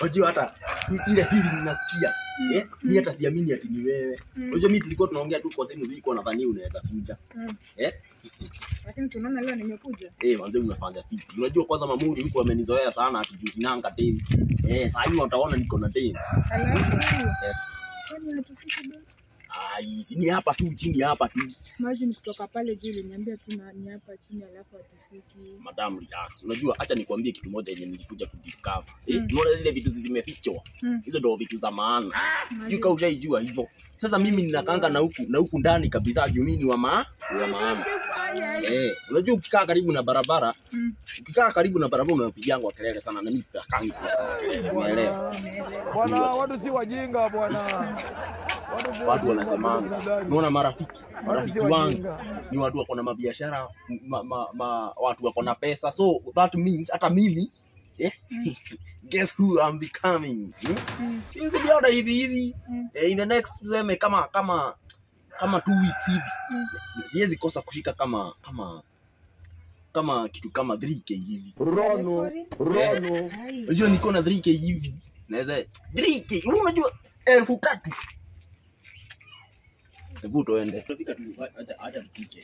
Unajua hata i- ile feeling ninasikia. Eh, mimi hata siamini ati ni wewe. Mm. Unajua mimi tulikuwa tunaongea tu kwa simu zilikuwa nadhani unaweza kuja. Mm. Eh? Lakini si unaona leo nimekuja. Eh, manze unafanya fiti. Unajua kwanza mamuri huko amenizoea sana ati juu sinanga demu. Eh, sasa hivi wataona niko na demu. Alafu Eh. kwani hatufiki bado? Ai, si ni hapa tu chini hapa tu. Imagine kutoka pale juu uliniambia tu na- ni hapa chini alafu hatufiki. Madam relax. Unajua acha nikwambie kitu moja yenye nilikuja kudiscover. Eh, Mm. unaona zile vitu zimefichwa. Mm. Hizo ndio vitu za maana. Sijui Imagine. kama ushaijua hivyo. Sasa mimi ninakanga na huku na huku ndani kabisa juu mimi ni wa ma wa maana. Eh, unajua ukikaa karibu na barabara, Mm. ukikaa karibu na barabara unapigangwa kelele sana na mimi sitakangi kusikia kelele. Umeelewa? Oh, umeelewa. Bwana, watu si wajinga bwana. Watu si Watu wajinga, wanasemanga. binadamu. Unaona marafiki, Watu si marafiki wangu wajinga. ni watu wako na mabiashara, ma, ma, ma, watu wako na pesa. So that means hata mimi eh, guess who I'm becoming? Hmm? Mm. Sijaona hivi hivi. Mm. Eh, in the next tuseme kama kama kama two weeks hivi. Mm. Siwezi kosa kushika kama kama kama kitu kama 3k hivi. Rono, rono. Ai. Unajua niko na 3k hivi. Naweza 3k. Wewe Unajua elfu tatu. Hebu tuende. Tutafika tu. Acha acha tufike.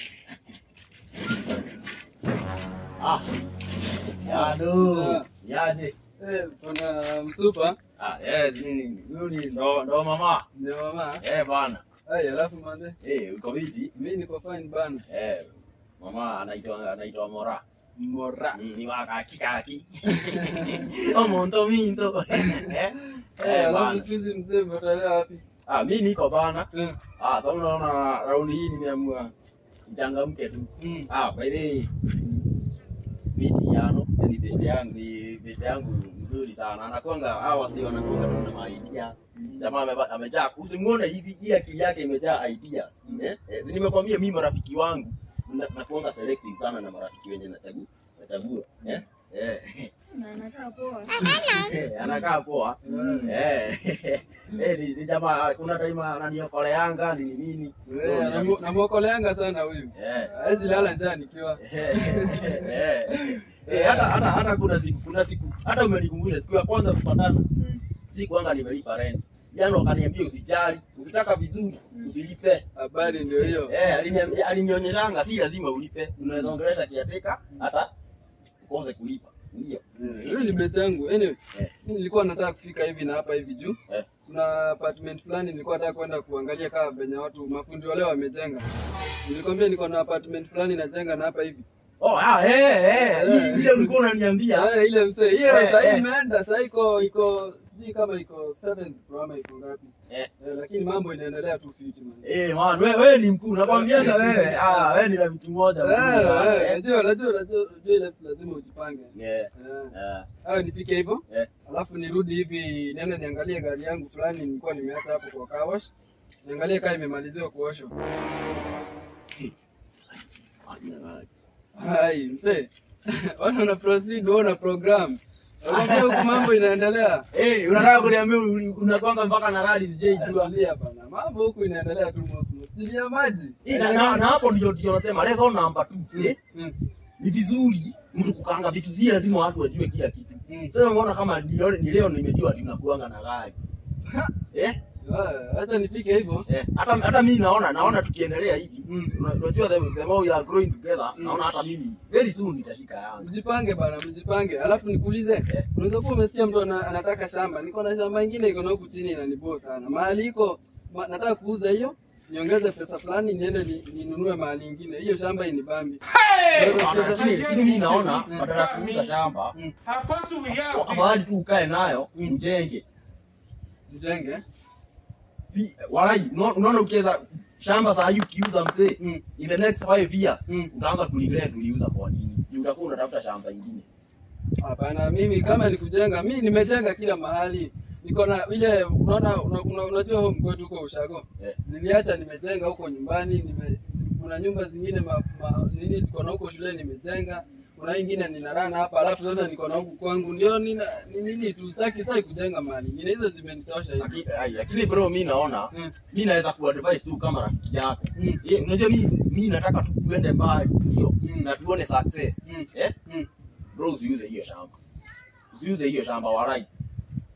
Ah. Yado. Yaje. Eh, Bwana Msupa Ah, yes, nini? Yule ndo ndo mama. ndio mama. Eh bana. Ai, alafu mande, Eh, uko viti? mimi niko fine bana. Eh, mama anaitwa anaitwa Mora. Mora. Mm, ni waka kikaki. Omonto minto. Eh. Eh, Eh, alafu bana. siku hizi mzee umetalea wapi? Ah, mimi niko bana. Eh, Ah, sasa unaona raundi hii nimeamua nichangamke tu. mm. Ah, by the way, miti yano, yani bete yangu ni bete yangu mzuri sana. Anakwanga hawa wasi wanakuwa tu na ideas. Jamaa ameba- amejaa, usimuone hivi hii akili yake imejaa ideas. Eh? Eh, si nimekwambia mimi marafiki wangu na- nakuanga selective sana na marafiki wenye nachagua. Nachagua. Eh? Eh. Na anakaa poa. Eh, anakaa poa. Eh. Eh, ni, ni jamaa kuna time ananiokoleanga ni nini. So, Eh, namu- namwokoleanga sana huyu. Eh. Hawezi lala njaa nikiwa. Eh, eh, hata hata hata kuna siku kuna siku hata umenikumbusha siku ya kwanza kupatana Mm. si kwanga nimelipa rent jana wakaniambia usijali ukitaka vizuri usilipe Habari ndio hiyo. eh aliniambia alinionyeshanga si lazima ulipe unaweza ongelesha kiateka hata ukose kulipa ndio Huyu ni best yangu. Anyway, Eh. mimi nilikuwa nataka kufika hivi na hapa hivi juu. Eh. Kuna apartment fulani nilikuwa nataka kwenda kuangalia kama venye watu mafundi wale wamejenga. Nilikwambia niko na apartment fulani najenga na hapa hivi. oh ah eh eh hii- ile ulikuwa unaniambia Ah, ile msee. Hiyo Eh, sasa eh. imeenda, sasa iko iko sijui kama iko 7 ama iko ngapi. Eh. Eh, lakini mambo inaendelea tu fiti man. eh man wewe wewe ni mkuu nakwambiaga wewe ah wewe ni rafiki moja mkuu Eh, sana, eh, eh. najua najua najua najua ile lazima ujipange. Eh, Eh. eh, Hayo nifike hivyo. Eh. Alafu nirudi hivi niende niangalie gari yangu fulani nilikuwa nimeacha hapo kwa car wash. Niangalie kama imemaliziwa kuoshwa. Hai, mzee. Watu wana proceed, wewe una program. Unaambia huku mambo inaendelea. Eh, unataka kuniambia uli- unakwanga mpaka na rali sijaijua. Tulia bana. Mambo huku inaendelea tu mosmos. Sijui ya maji. Eh, na, na, na hapo ndio ndio nasema level number 2. Eh, Mm. ni vizuri mtu kukanga vitu si lazima watu wajue kila kitu. Mm. Sasa unaona kama ni leo ni leo nimejua ati unakuanga na gari. Eh? Ah, Acha nifike hivyo. Eh, hata hata mimi naona naona tukiendelea hivi. Mm. una- Unajua the, the more we are growing together, Mm. naona hata mimi very soon nitashika yangu. Mjipange bana, mjipange. Alafu nikuulize, Eh. unaweza kuwa umesikia mtu ana, anataka shamba. Niko na shamba ingine iko na huku chini inaniboo sana. Mahali iko ma, nataka kuuza hiyo, niongeze pesa fulani niende ni, ninunue mahali ingine. Hiyo shamba inibambi. Bana, Lakini lakini mimi naona badala ya kuuza shamba, Mm. mahali tu ukae nayo ujenge. Mjenge. Si walai, unaona unaona ukiweza shamba saa hii ukiuza msee Mm. in the next five years Mm. utaanza kuregret uliuza kwa nini Juu utakuwa unatafuta shamba ingine Hapana, mimi kama ni kujenga, mimi nimejenga kila mahali. Niko na ile unaona una, una, unajua home kwetu huko Ushago. Eh. Niliacha nimejenga huko nyumbani, nime kuna nyumba zingine ma, ma, nini ziko na huko shule nimejenga. Kuna hii ingine ninarana hapa, alafu sasa niko na huku kwangu. Ndio nina ni nini tu sitaki sasa kujenga mahali. Nyingine hizo zimenitosha hivi. Lakini- ai, lakini bro mi naona Mm. mi naweza kuadvise tu kama rafiki yako Mm. Ye, unajua mi mi nataka tu tuende mbali ndio Mm. na tuone success Mm. eh Mm. bro usiuze hiyo shamba usiuze hiyo shamba walai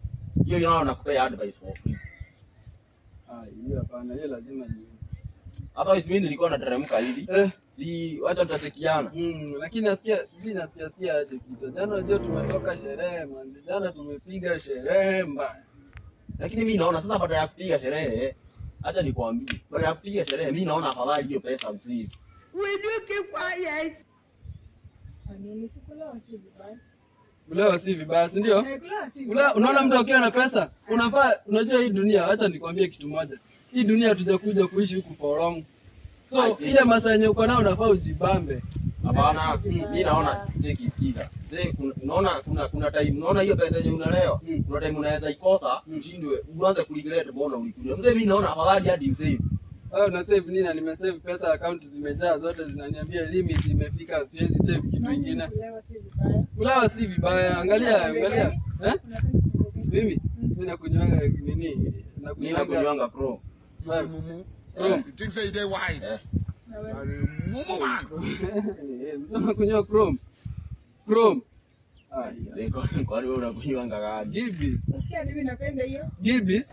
hiyo inaona nakupea advice for free Ah, hiyo hapana, hiyo lazima ni. hata mimi nilikuwa nateremka hivi Eh. si wacha tutatekiana Mm, lakini nasikia sijui nasikia sikia aje kichwa. Jana unajua tumetoka sherehe man. Jana tumepiga sherehe mbaya. lakini mimi naona sasa baada ya kupiga sherehe acha nikwambie baada ya kupiga sherehe mimi naona afadhali hiyo pesa msii Kwa nini sikulewa si vibaya? Ulewa si vibaya, si ndio? Eh, kulewa si Ule, vibaya. unaona mtu akiwa na pesa unafaa, unajua hii dunia, acha nikwambie kitu moja, hii dunia hatujakuja kuishi huku for long, so Ati. ile masaa yenye uko nao unafaa ujibambe. hapana mimi naona cheki sikiza mzee kuna- unaona kuna kuna time unaona hiyo pesa yenye unalewa Mm. kuna time unaweza ikosa Mm. ushindwe uanze kuregret mbona ulikuja mzee mimi naona afadhali hadi usave Wewe una save nini? Na nimesave pesa, account zimejaa zote, zinaniambia limit imefika, siwezi save kitu Imagine kingine. kulewa si vibaya. Kulawa si vibaya, angalia angalia, eh? Unapenda pombe gani? Mimi mimi nakunywanga nini? mimi Nakunywanga nakunywanga pro Five. Mumu. Chrome. You think say they wise? Eh. Na wewe? Are Mumu man. Sema kunywa Chrome. Chrome. Ah, Mzee, kwa- kwani wewe unakunywanga gani Gilbis. Nasikia mimi napenda hiyo. Gilbis.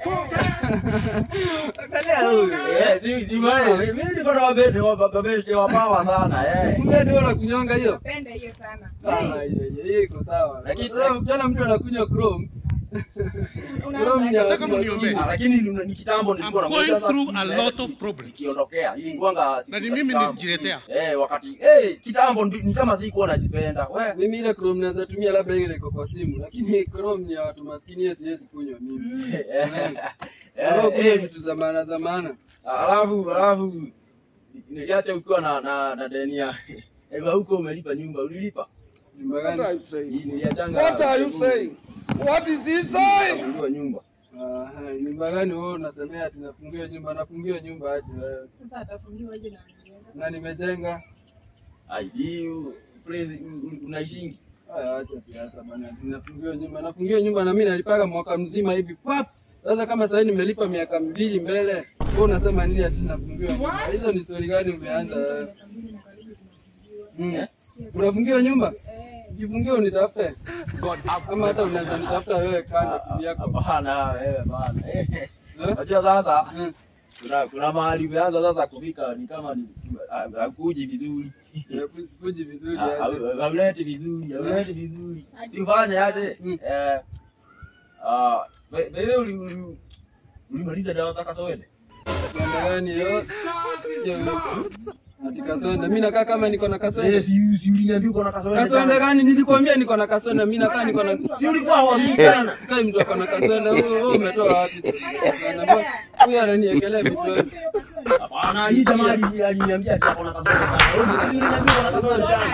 Angalia huyu. Eh, si si maana mimi niko na wabebe wa babeshte wa power sana eh Kumbe ndio unakunywanga hiyo. Napenda hiyo sana. Sawa, hiyo hiyo hiyo iko sawa. Lakini- Lakini ukiona mtu anakunywa Chrome, Chrome ni ya- Nataka mniombee. Ah, lakini ni ni kitambo I'm nilikuwa na going through a lot of problems. kiondokea ilikuwanga Na ni mimi nilijiletea. eh wakati eh kitambo ndi- ni kama sikuwa najipenda we Mimi ile Chrome naweza tumia labda ile iko kwa simu, lakini Chrome ni ya watu maskini, hiyo siwezi kunywa mimi. Chrome kuna eh vitu za maana za maana. alafu alafu niliacha ukiwa na na na deni ya Eva huko umelipa nyumba ulilipa Nyumba What gani? are you saying? Hii niliachanga What are you saying? What is he saying? Kufungua nyumba Ah, nyumba gani wewe unasemea ati nafungiwa nyumba? Nafungiwa nyumba aje wewe? Sasa atafungiwa aje na mjengo? Na nimejenga. ai si place unaishingi Haya, acha siasa bana. Nafungiwa nyumba, nafungiwa nyumba na mimi nalipaga mwaka mzima hivi pap. Sasa kama sasa nimelipa miaka mbili mbele, wewe unasema nini ati nafungiwa nyumba? Hizo ni story gani umeanza wewe? Miaka mbili na karibu tunafungiwa. Mm. Sikia tu. Unafungiwa nyumba? Eh, Ukifungiwa unitafute. Ama hata unaweza nitafuta wewe kando kivyako. hapana wewe bana eh Eh? unajua sasa Mm. kuna kuna mahali umeanza sasa kufika ni kama ni hakuji vizuri Sikuji vizuri Ha- aje. ha- hauleti vizuri hauleti vizuri sifanye aje Mm. eh ah be- be- uli- uli- ulimaliza dawa za kaswende Kasonda gani hiyo? Hiyo Ati kasonda. Mimi nakaa kama niko na kasonda. si si uliniambia uko na kaswende Kasonda sana. gani? Nilikwambia niko na kasonda. Mimi nakaa niko na si ulikuwa huamini tena Sikai mtu ako na kasonda. Wewe wewe umetoa wapi? Kasonda mbona? Huyu ananiekelea vichwani. hapana hii jamaa ali- aliniambia ati ako na kaswende sana Wewe si uliniambia uko na kaswende sana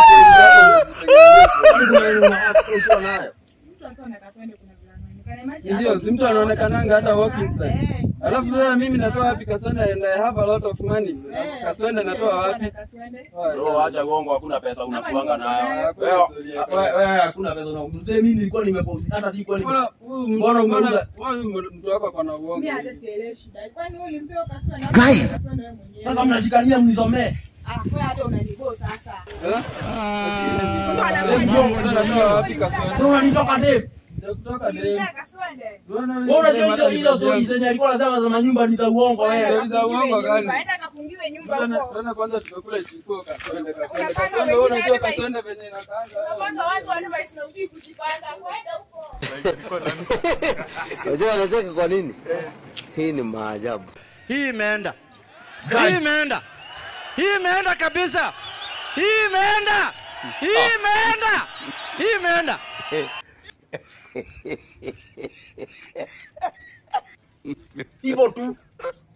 Kwani kuna nini unataka kuwa nayo mtu akiwa na kaswende kuna vile anaonekana. Imagine Ndio, hata si mtu anaonekananga hata walking side. Eh. Alafu sasa mimi natoa wapi kasonda and I have a lot of money. Eh. Kasonda natoa wapi? Kaswende. Bro, acha gongo, hakuna pesa unakuanga nayo. Hakuna Wewe story yako. wewe- wewe hakuna pesa una. Mzee mimi nilikuwa nimepost hata sikuwa nime Mbona huyu mtu- Mbona umeuza? mbona huyu mtu wako ako na uongo? Mimi hata sielewi shida. Kwani wewe ulimpewa kaswende? Guy. Kaswende wewe mwenyewe. Sasa mnashikania mnisomee. Ah, wewe hata unanibo sasa. Eh? anakuwa Ndio, mbona natoa wapi kasonda? Ndio unanitoka Dave. Ndio kutoka dem. Ulimpewa kaswende. Wewe unajua hizo hizo stories zenye alikuwa anasema za manyumba ni za uongo wewe. Stories za uongo gani? Aenda kafungiwe nyumba Mbona huko. mbona kwanza tumekula chikuo kasonda kasonda Unapanga kasonda wengine wewe unajua hadi maisha. kasonda venye inakaanga. Unapanga watu wana maisha na ujui kujipanga. Kwenda huko. Unajua anacheka kwa nini? Hii ni maajabu. Hii imeenda. Hii imeenda. Hii imeenda kabisa. Hii imeenda. Hii imeenda. Hii imeenda. Hivyo tu.